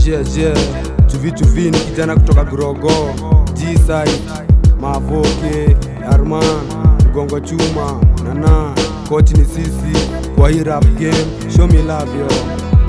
je je chuvi chuvi ni kijana kutoka grogo gside mavoke arman mgongo chuma nana kochi ni sisi kwa hii rap game show me love yo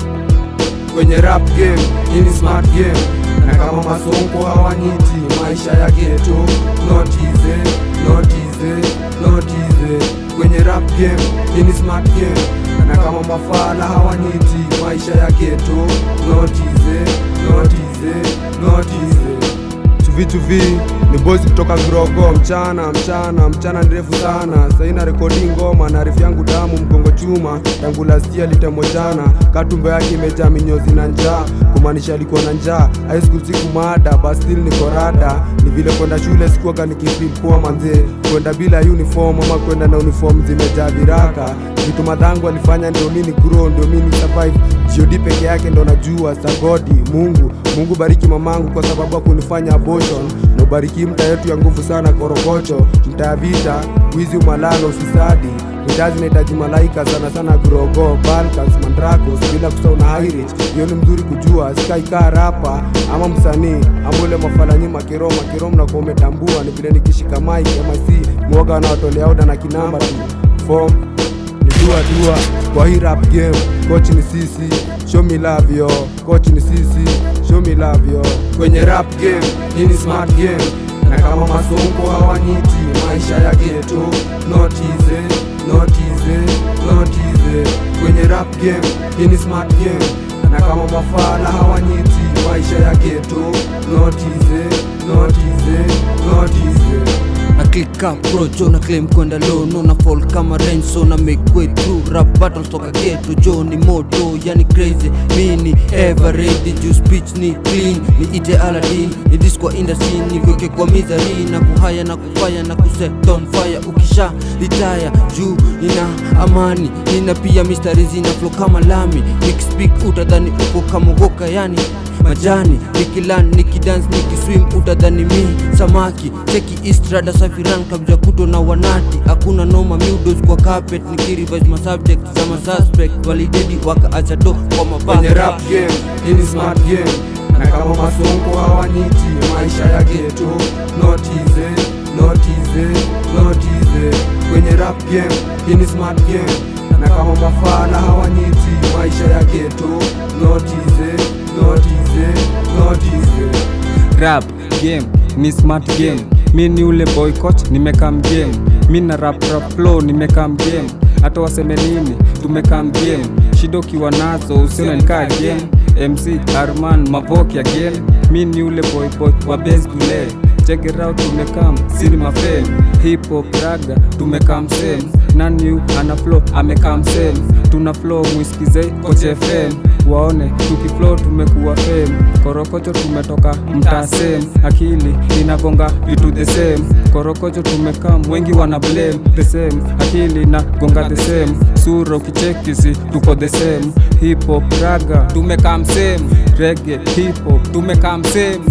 kwenye rap game hii ni smart game na kama masonko hawanyiti maisha ya geto not easy not easy not easy kwenye rap game hii ni smart game na kama mafala hawanyiti maisha ya geto not easy not easy not easy chuvi chuvi ni boys kutoka Grogo, mchana mchana mchana ndefu sana. Saina rekodi ngoma na rifu yangu damu mgongo chuma, tangu last year litemo jana, katumbo yake imejaa minyozi na njaa, kumaanisha alikuwa na njaa. High school siku mada, but still niko rada. Ni vile kwenda shule sikuwaga nikifeel poa manze, kwenda bila uniform ama kwenda na uniform zimejaa viraka. Vitu madhangu alifanya ndio mimi grow, ndio mimi survive. God peke yake ndo najua sagodi Mungu Mungu bariki mamangu kwa sababu ya kunifanya abortion na ubariki mta yetu ya nguvu sana korokocho mta ya vita wizi umalano ufisadi mitaa zinahitaji malaika sana sana grogo balkans mandrakos bila kusahau na highridge hiyo ni mzuri kujua sikaikaa rapa ama msanii ama ule mafalanyi makiro makiro mnakuwa umetambua ni vile nikishika mike ama si mwoga wanaotolea oda na kinamba tu form ni dua dua kwa hii rap game coach ni sisi show me love yo coach ni sisi show me love yo kwenye rap game hii ni smart game na kama masonko hawanyiti maisha ya geto not easy not easy not easy kwenye rap game hii ni smart game na kama mafala hawanyiti maisha ya geto not easy not easy not easy na click up bro jo na claim kwenda low no na fall kama rain so na make way through rap battles toka ghetto jo ni moto yani crazy mini ever ready juu speech ni clean ni ite Aladdin ni disco industry ni kweke kwa misery na kuhaya na kufaya na kuset on fire ukisha retire juu nina amani nina pia mistari zina flow kama lami nikispeak utadhani uko kama goka yani majani nikilan nikidance nikiswim utadhani mi samaki cheki istrada safiran kabja kuto na wanati hakuna noma mudos kwa carpet nikirevise masubject za masuspect walidedi wakaacha do kwa kwenye rap mabaka game hii ni smart game na kama masonko hawanyiti maisha ya geto not easy not easy not easy kwenye rap game hii ni smart game na kama mafala hawanyiti maisha ya geto not easy not easy not easy rap game ni smart game mi ni ule boy coach nimekam game mi na rap rap flow nimekam game hata waseme nini tumekam game shida ukiwa nazo usione nikaa game mc arman mavoki again mi ni ule boy boy wa base kule check it out tumekam cinema fame hip hop raga tumekam same nani yu ana flow amekam same tuna flow mwiskize koche fm waone tukiflow tumekuwa fame korokocho tumetoka mtaa same akili inagonga vitu the same korokocho tumekam wengi wana blame the same akili inagonga the same sura ukichekisi tuko the same hip hop raga tumekam same rege hip hop tumekam same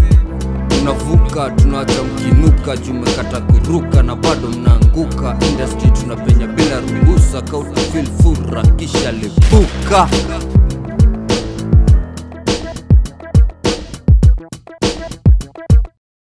tunavuka tunawacha mkinuka jumekata kuruka na bado mnaanguka industry tunapenya bila ruhusa kautafil fura kisha lipuka